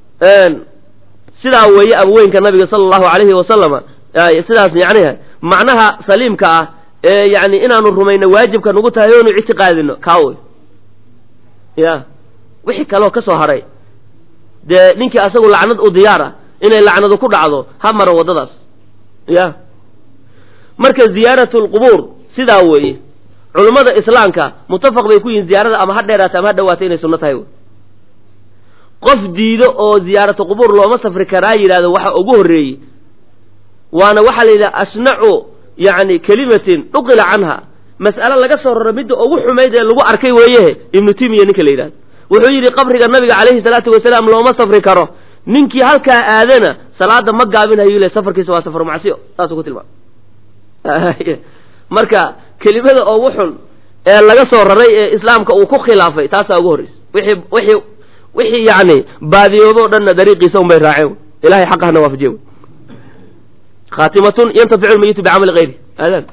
sidaa weeye abweynka nabiga sala allahu alayhi wasalama sidaas yaniha macnaha saliimka ah ee yani inaanu rumayno waajibka nagu tahay oonu ictiqaadino kaa wey ya wixii kaloo ka soo haray dee ninkii asagu lacnad u diyaar ah inay lacnadu ku dhacdo ha maro waddadaas ya marka ziyaaratu lqubuur sidaa weeye culummada islaamka mutafaq bay ku yihiin ziyaarada ama ha dheeraata ama ha dhawaata inay sunno tahay wey qof diido oo ziyaaratu qubuur looma safri karaa yidhahdo waxa ugu horreeyey waana waxaa la yidhaha asnacu yani kelimatin dhuqila canha mas'ale laga soo raro midda ugu xumayd ee lagu arkay weeyehe ibnu timiya ninka la yidhahdo wuxuu yidhi qabriga nabiga calayhi salaatu wasalaam looma safri karo ninkii halkaa aadana salaada ma gaabinhayo le safarkiisa waa safar macsiyo saasuu ku tilmaamay marka kelimada ugu xun ee laga soo raray ee islaamka uu ku khilaafay taasaa ugu horreysa wixii wixii wixii yani baadiyoobo o dhanna dariiqiisa un bay raaceen ilahay xaqahana waafajiye khaatimatun yantaficu lmayitu bicamali hayri aadaan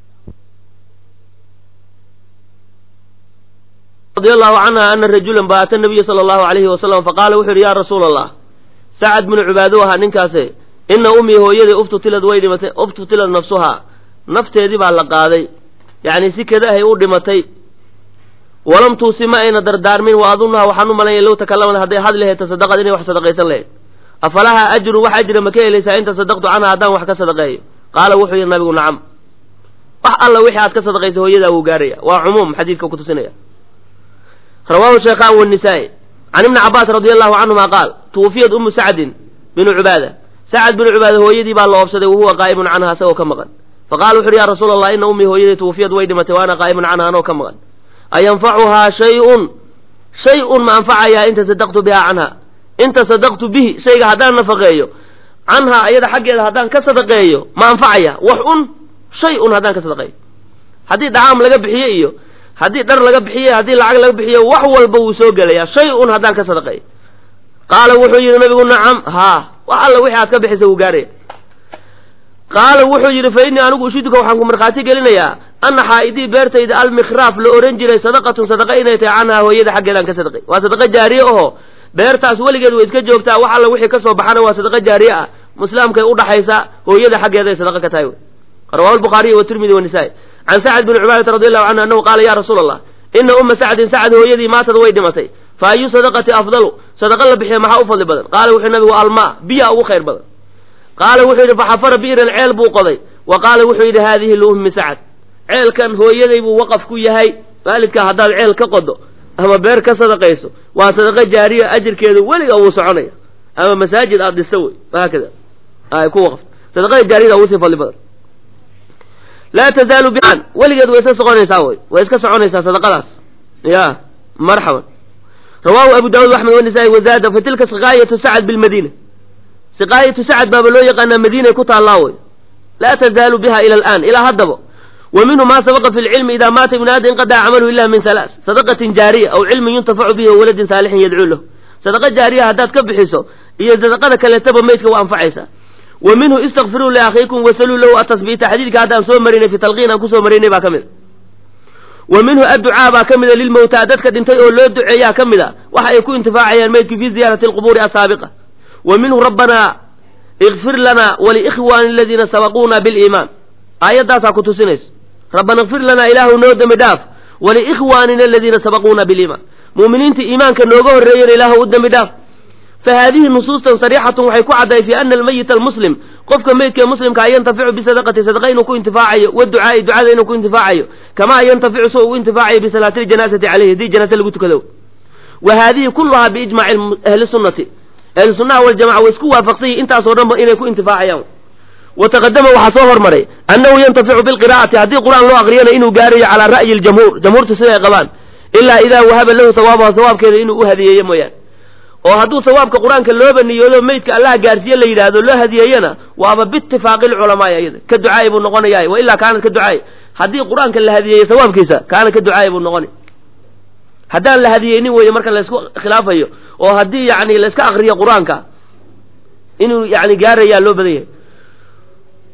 radi allahu canha ana rajulan ba ata nabiya sala allahu alayhi wasalam faqaala wuxu yidhi ya rasuula allah sacad binu cubaado ahaa ninkaase ina ummii hooyadii uftutilad way dhimatay uftutilad nafsuhaa nafteedii baa la qaaday yacni si kada ahay u dhimatay walam tuusi ma ayna dardaarmin wa adunaha waxaan u malanya low takalamad hadday had lahayd tasadaqad inay wax sadaqaysan lahayd afalaha ajrun wax ajra ma ka helaysaa in tasadaqtu canha haddaan wax ka sadaqeeyo qaala wuxuu yidhi nabigu nacam wax alla wixii aad ka sadaqaysa hooyadaa wuu gaaraya waa cumuum xadiidka kutusinaya rawaahu sheekhan wanisaa-i can ibni cabaas radi allahu canhuma qaal tuwufiyad umu sacdin binu cubaada sacad binu cubaada hooyadii baa la oobsaday wahuwa qaa'imun canha asagoo ka maqan faqala wuxu uhi ya rasuula allah ina ummii hooyadii tuwufiyad way dhimatay wa ana qaa'imun canha anoo ka maqan ayanfacuhaa shay-un shay-un ma anfacayaa in tasadaqtu biha canha in tasadaqtu bihi shayga haddaan nafaqeeyo canhaa ayada xaggeeda haddaan ka sadaqeeyo ma anfacaya wax un shay un haddaan ka sadaqeeyo haddii dhacaam laga bixiye iyo haddii dhar laga bixiye haddii lacag laga bixiyo wax walba wuu soo gelayaa shay un haddaan ka sadaqeeyo qaala wuxuu yidhi nabigu nacam haa wax alla wixii aad ka bixisa wuu gaaraya qaala wuxuu yidhi fa innii anigu ushiduka waxaan ku markhaati gelinayaa ana xaa'idii beertayda almikhraaf la ohan jiray sadaqatun sadaqa inay tahay canhaa hooyada xaggeedaan ka sadaqay waa sadaqa jaariye oho beertaas weligeed way iska joogtaa wax alla wixii ka soo baxana waa sadaqa jaariye ah muslaamkay udhaxaysa hooyada xaggeeday sadaqa ka tahay rawahu lbukhaariyi watirmidi wanisaa-i can sacd bni cubaadata radi allahu canhu annahu qaala ya rasuula allah ina umma sacdin sacd hooyadii maatad way dhimatay fa ayu sadaqati afdalu sadaqa la bixiya maxaa u fadli badan qaala wuxuu nabigu almaa biya ugu khayr badan qaala wuxuu yidhi faxafara bi'ran ceel buu qoday wa qaala wuxuu yidhi haadihi liummi sacd ceelkan hooyaday buu waqaf ku yahay waalidkaa haddaad ceel ka qodo ama beer ka sadaqayso waa sadaqa jaariya ajirkeeda weliga wuu soconaya ama masaajid aad dhista wey haakada ay ku waqf sadaqada jaariyada ugu sii fadli badan laa tazaalu bian weligeed way iska soconaysaa wey way iska soconaysaa sadaqadaas ya marxaban rawahu abu daawud axmed wanisaa-i wazaada fa tilka siqaayatu sacad bilmadiina siqaayatu sacad baaba loo yaqaanaa madiinay ku taallaa wey laa tazaalu biha ila alaan ilaa haddaba wa minhu ma sabaqa fi lcilmi ida maata ibnu aadam inqadaca camaluhu ila min halaas sadaqatin jaariya aw cilmin yuntafacu bihi wawaladin saalixin yadcuu lahu sadaqa jaariya haddaad ka bixiso iyo sadaqada kaleetaba meydka waa anfacaysaa wa minhu istakfiruu liakhiikum wasaluu lahu atasbiita xadiidka hadda aan soo marinay fi talqiin aan kusoo marinay baa ka mid a wa minhu adducaa baa ka mida lilmowtaa dadka dhintay oo loo duceeyaa ka mid a waxa ay ku intifaacayaan meydku fi ziyaarati alqubuuri asaabiqa wa minhu rabbanaa ikfir lana waliikhwaani aladiina sabaquuna biliimaan aayaddaasaa ku tusinaysa rabbana ikfir lanaa ilaahu noo dembi dhaaf waliikhwaanina aladiina sabaquuna biliimaan mu'miniinta iimaanka nooga horreeyana ilaahu u dembi dhaaf fa haadihi nusuustan sariixatun waxay ku caddahay fi ana almayita almuslim qofka meydkae muslimka a yantaficu bisadaqati sadaqa inuu ku intifaacayo waducaai ducada inuu ku intifaacayo kamaa yantaficu so ugu intifaacayo bisalaati ljanaasati caleyhi haddii janaase lagu tukado wa haadihi kulluhaa biijmaci ahli sunnati ahli sunnaha waljamaca way isku waafaqsan yihin intaasoo dhanba inay ku intifaacayaan wataqadama waxaa soo hormaray annahu yantaficu bilqira'ati haddii qur-aan loo aqriyana inuu gaarayo calaa ra'yi ljamhuur jamhuurta siday qabaan ilaa idaa wahaba lahu hawaabaha hawaabkeeda inuu u hadiyeeyo mooyaane oo hadduu hawaabka qur-aanka looba niyoodo meydka allaha gaarsiiye la yidhaahdo loo hadiyeeyana waaba biitifaaqi lculamaai ayada ka ducaaya buu noqonayaa wa ilaa kaanad ka ducaaya haddii qur-aanka la hadiyeeyo hawaabkiisa kaana ka ducaaya buu noqonay haddaan la hadiyeynin weeye marka laysku khilaafayo oo haddii yani layska akriyo qur-aanka inuu yani gaarayaa loo badan yahay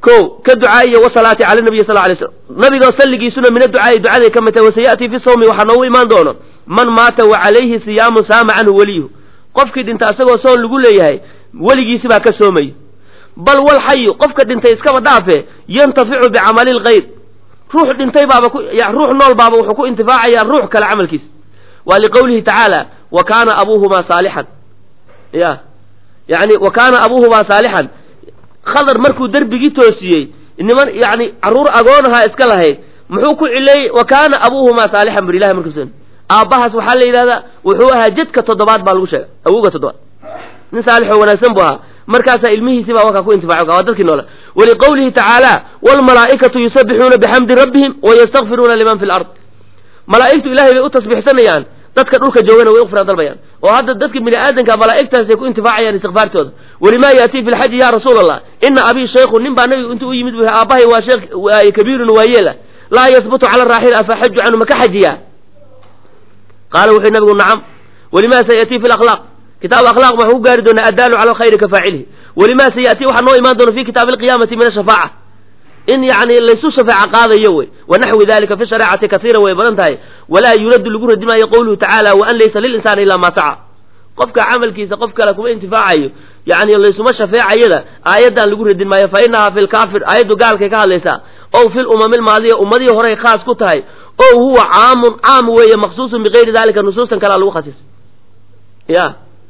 ko ka ducaa'iya wasalaati cala nabiy sal lay slam nabiga salligiisuna min adducaa'i ducaday ka mid tahay wasayatii fi sawmi waxaa noogu imaan doono man maata wa calayhi siyaamun saama canhu weliyuhu qofkii dhinta asagoo soon lagu leeyahay weligiisi baa ka soomayo bal wal xayu qofka dhintay iskaba dhaafe yantaficu bicamali lgayr ruux dhintay baaba ku ruux nool baaba wuxuu ku intifaacayaa ruux kale camalkiisa waa liqowlihi tacaala wa kaana abuuhumaa saalixan ya yani wa kaana abuuhumaa saalixan khadar markuu derbigii toosiyey niman yani carruur agoonahaa iska lahayd muxuu ku cileeyey wa kaana abuuhumaa saalixan bur ilahi markuusan aabbahaas waxaa la yidhahdaa wuxuu ahaa jadka toddobaad baa lagu sheega awowga toddobaad nin saalixoo wanaagsan buu ahaa markaasaa ilmihiisi baa wakaa ku intifaaco waa dadkii noola waliqowlihi tacaala waalmalaa'ikatu yusabbixuuna bixamdi rabbihim wayastakfiruuna liman fi lard malaa'igtu ilahay bay u tasbiixsanayaan dadka dhulka joogana way ufra dalbayaan oo hadda dadka bini aadanka malaa'igtaasay ku intifaacayaan istikfaartooda walimaa yaatii fi lxaji ya rasuula allah ina abii shaykhu nin baa nabigu intuu u yimid bu aabbahay waa sheekh kabiirun waayeela laa yasbutu cala raaxil afa xaju canhu maka xajiyaa qaala wuxuu nabigu nacam walimaa sayatii fi lakhlaaq kitaab akhlaaq waxaan ku gaari doonaa addaalu cala alkhayri ka faacilihi walimaa sayatii waxaa noo imaan doona fi kitaabi alqiyaamati min ashafaaca in yani laysu shafeeca qaadayo wey wanaxwi dalika fi shareecati kasiira way badan tahay walaa yuraddu lagu radi maayo qowluhu tacaala waan laysa lilinsaani ilaa maa saca qofka camalkiisa qof kale kuma intifaacayo yani laysuma shafeecayada aayaddan lagu radin maayo fa inahaa fi lkaafir aayaddu gaalkay ka hadlaysaa ow fi lumami lmaadiya ummadihii horey khaas ku tahay o huwa caamun caam weeye maqsuusun bigayri dalika nusuustan kalea lagu khasis ya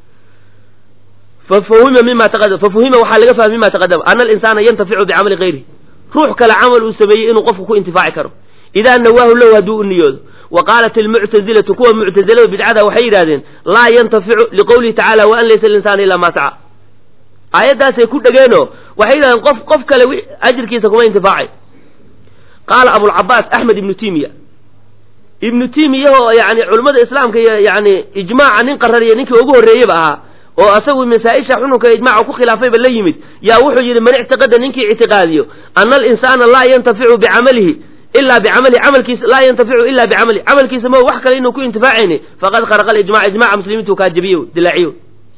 fafuhima mima taqadam fafuhima waxaa laga fahmay mima taqadama ana alinsaana yantaficu bicamali gayrihi ruux kale camal uu sameeyey inuu qofku ku intifaaci karo idaa nawaahu lahu hadduu u niyoodo wa qaalat almuctazilatu kuwa muctazilada bidcada waxay yidhahdeen laa yantaficu liqowlihi tacala waan laysa linsaana ilaa maa saca aayaddaasay ku dhegeenoo waxay yidhahdeen qof qof kale ajirkiisa kuma intifaacay qaala abulcabaas axmed ibnu timiya ibnu timiyahoo yani culimmada islaamka iyo yani ijmaaca nin qarariya ninkii ugu horreeyeba ahaa oo asagu masaa-isha xununka ijmaca ku khilaafayba la yimid yaa wuxuu yidhi man ictiqada ninkii ictiqaadiyo ana alinsaana laa yantaficu bicamalihi ilaa bicamalihi camalkiisa laa yantaficu ila bicamalihi camalkiisa ma wax kale inuu ku intifaacayni faqad kharaqa alijmac ijmaca muslimiintu kaa jabiye dilaaciyo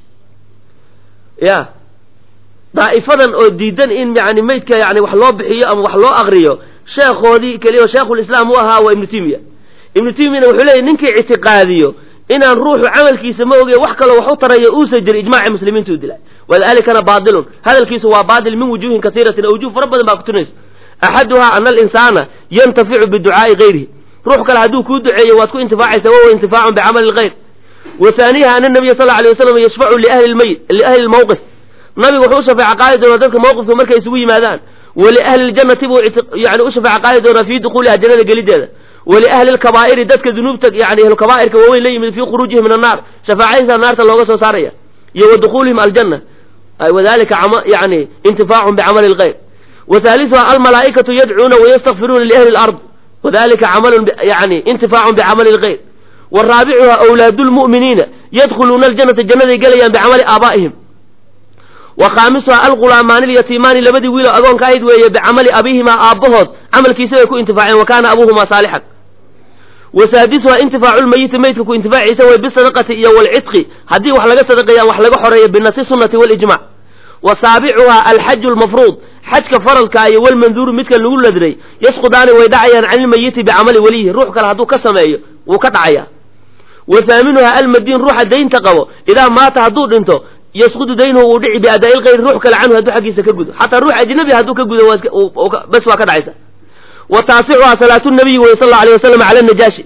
ya daa'ifadan oo diidan in yani maydka yani wax loo bixiyo ama wax loo akriyo sheekhoodii keliya sheekhulislaam u ahaa waa ibnu timiya ibnu timiyana wuxuu leeyahy ninkii ictiqaadiyo inaan ruuxu camalkiisa ma oge wax kaloo wax u tarayo uusa jiri ijmaaci muslimiintu dilay wadaalikana baatilun hadalkiisu waa baatil min wujuuhin kasiiratin oo wujuh fara badan baa kutunaysa axaduhaa ana alinsaana yantaficu biducaa'i gayrihi ruux kale hadduu kuu duceeyo waad ku intifaacaysa wahuwa intifaacun bicamali lgayr wa haaniha ana nabiya sal alay wasalam yashfacu liahli lmayit liahli lmawqif nabigu wuxuu u shafeeca qaadi doonaa dadka mawqifka markay isugu yimaadaan waliahli ljannati buu yani u shafeeca qaadi doonaa fii dukuuliha jannada gelideeda waliahli lkabaa'iri dadka dunuubta yani ahlukaba'irka waaweyn la yimid fii khuruujihim min annaar shafaacadiisa naarta looga soo saaraya iyo wa dukuulihim aljanna wadalika yani intifaacun bicamali lgayr wa halisuha almalaa'ikatu yadcuuna wayastakfiruuna liahli lard wadalika camalun yani intifaacun bicamali lgayr wa raabicuha awlaadu lmu'miniina yadkhuluuna aljannata jannaday gelayaan bicamali aabaa'ihim wa khaamisuha algulaamaani lyatiimaani labadii wiilo agoonka ahayd weeye bicamali abiihimaa aabbahood camalkiisa bay ku intifaaceen wa kaana abuuhumaa saalixan wa saadisuha intifaacu lmayiti maydka ku intifaaciisa way bisadaqati iyo walcidqi haddii wax laga sadaqeeyaan wax laga xoreeyo binasi sunnati walijmac wa saabicuha alxaju lmafruud xajka faradka iyo walmanduuru midka lagu ladray yasqudaani way dhacayaan can ilmayiti bicamali weliyihi ruux kale hadduu ka sameeyo wuu ka dhacaya wa haaminuha almadiin ruuxa daynta qabo idaa maata hadduu dhinto yasqudu daynuhu uu dhici biadaa'i lgayri ruux kale canhu hadduu xaggiisa ka gudo xataa ruux ajnabi hadduu ka gudo bes waa ka dhacaysa wa taasicuhaa salaatu nabiyi wey sal allau alay wasalam cala najaashi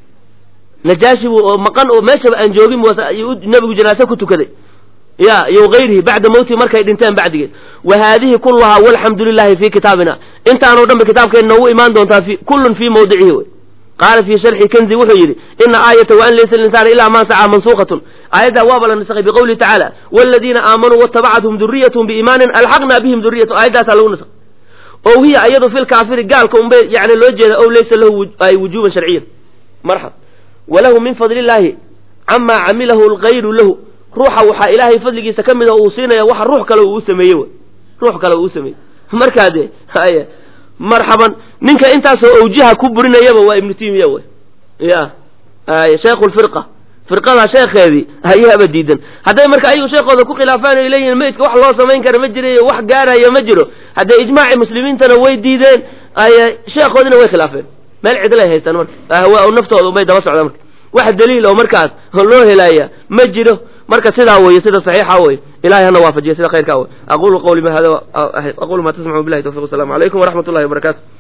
najaashi buu oo maqan oo meeshaba aan joogin nabigu janaase ku tukaday ya iyo gayrihi bacda mawtihi markay dhinteen bacdigeed wa haadihi kulluhaa walxamdu lilahi fi kitaabina intaanoo dhan ba kitaabkeen noogu imaan doontaa kullun fii mawdicihi wey qaala fii sharxi kanzi wuxuu yidhi ina aayata waan laysa linsaana ilaa maa sacaa mansuukatun aayaddaa waaba la nasakhay biqowlihi tacaala waladiina aamanuu waatabacathum duriyatahum biiimaanin alxaqna bihim duriyatahum aayaddaasaa lagu nasakhay ow hiya ayadu fi lkaafiri gaalka unbay yani loo jeeda ow laysa lahu ay wujuban sharciyan marxab walahu min fadli illaahi camaa camilahu lgayru lahu ruuxa waxaa ilaahay fadligiisa ka mid a uu siinaya waxa ruux kale uu u sameeyey wy ruux kale uu u sameeyey markaa dee haya marxaban ninka intaasoo awjiha ku burinayaba waa ibnu timiya wey ya ay shaykhu lfirqa firqada sheekheedii ayaaba diidan hadday marka ayagu sheekooda ku khilaafaan ay leeyihiin meydka wax loo samayn kara ma jirayo wax gaaraya ma jiro haddee ijmaaci muslimiintana way diideen sheekhoodina way khilaafeen meel cidlay haystaan marka ahwaa naftooda umay daba socdaan marka wax daliil oo markaas loo helaya ma jiro marka sidaa weeye sida saxiixa weye ilahay hana waafajiya sida khayrkaa wey aqulu qawli ma hada aqulu ma tasmacu billahi tawfiq wasalaamu calaykum waraxmat ullahi wabarakatu